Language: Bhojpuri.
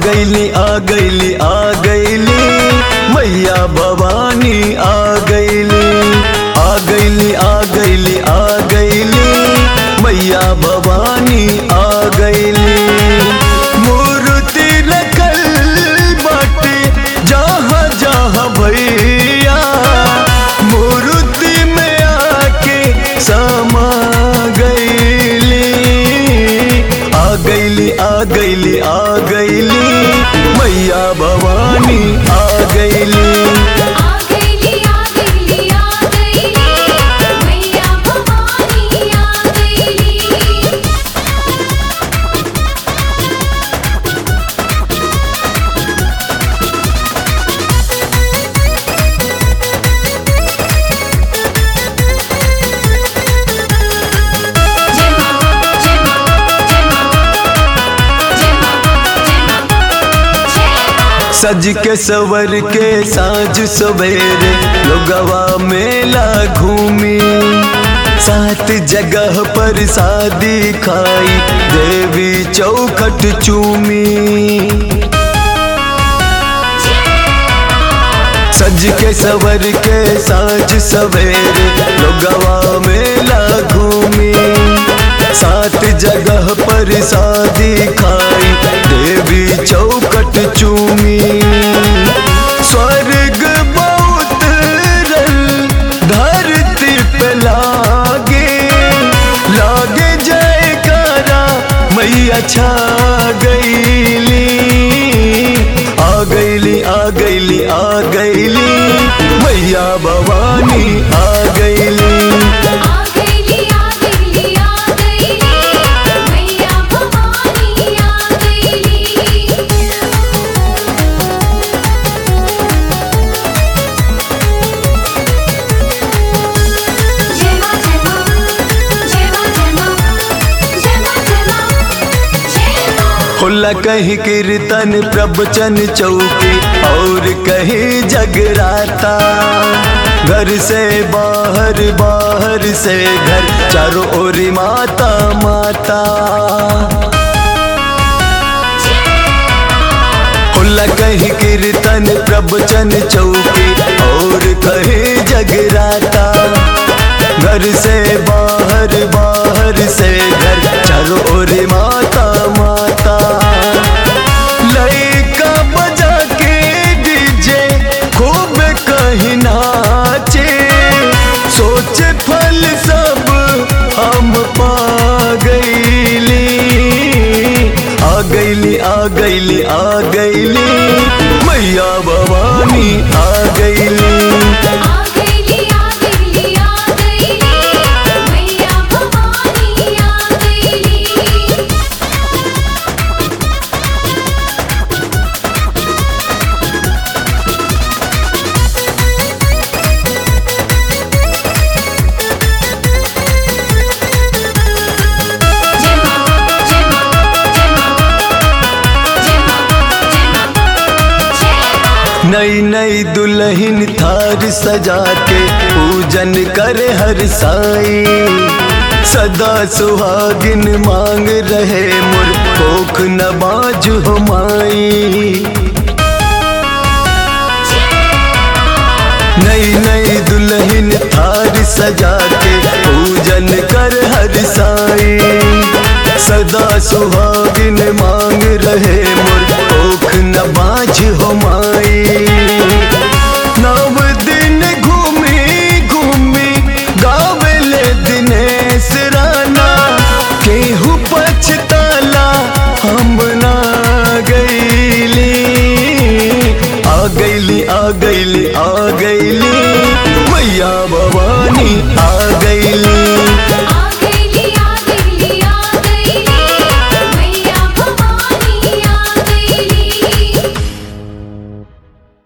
गईली आ गईली आ गईली मैया भवानी आ गईली आ गईली आ गईली आ गईली मैया भवानी आ गईली मूर्ति रखल बाटे जहाँ जहाँ भैया मूर्ति में आके समा गईली आ गईली आ गईली आ गईली मैया भवानी आ गईली आ गईली आ गईली आ गईली मैया भवानी आ गईली जय मां जय मां जय मां जय मां जय मां जय मां सज के सवर के साँझ सवेरे लोगवा मेला घूमी सात जगह पर शादी खाई देवी चौखट चूमी सज के सवर के साँझ सवेरे लोगवा मेला घूमी सात जगह पर शादी खाई देवी चौकट चूमी स्वर्ग बहुत रल धरती पे लागे लागे जयकारा मैया छा गईली आ गईली आ गईली आ गईली मैया भवानी आ गईली आ गईली आ गईली आ गईली मैया भवानी आ गईली जय मां जय मां जय मां जय मां जय मां जय मां जय मां होला कहीं कीर्तन प्रवचन चौकी और कहीं जगराता घर से बाहर बाहर से घर चारों ओर माता माता होला कहीं कीर्तन प्रवचन चौकी और कहीं जगराता घर से बाहर बाहर से घर चारों ओर माता माता लइका बजा के डीजे खूब कहीं नाचे सोच फल सब हम पा गईली आ गईली आ गईली आ गईली मैया भवानी आ गईली आ गईली आ गईली आ गईली मैया भवानी आ गईली जय मां जय मां जय मां जय मां जय मां जय मां नई नई दुल्हन थार सजा के पूजन करे हर साई सदा सुहागिन मांग रहे मुर कोख न बाज हो माई नई नई दुल्हन थार सजा के पूजन कर हर साई सदा सुहागिन मांग रहे मुर ओख न बाझ हो माई नव दिन घूमी घूमी गावेले दिनेश राना केहू पछताला हम ना गईली आ गईली आ गईली आ गईली मैया भवानी आ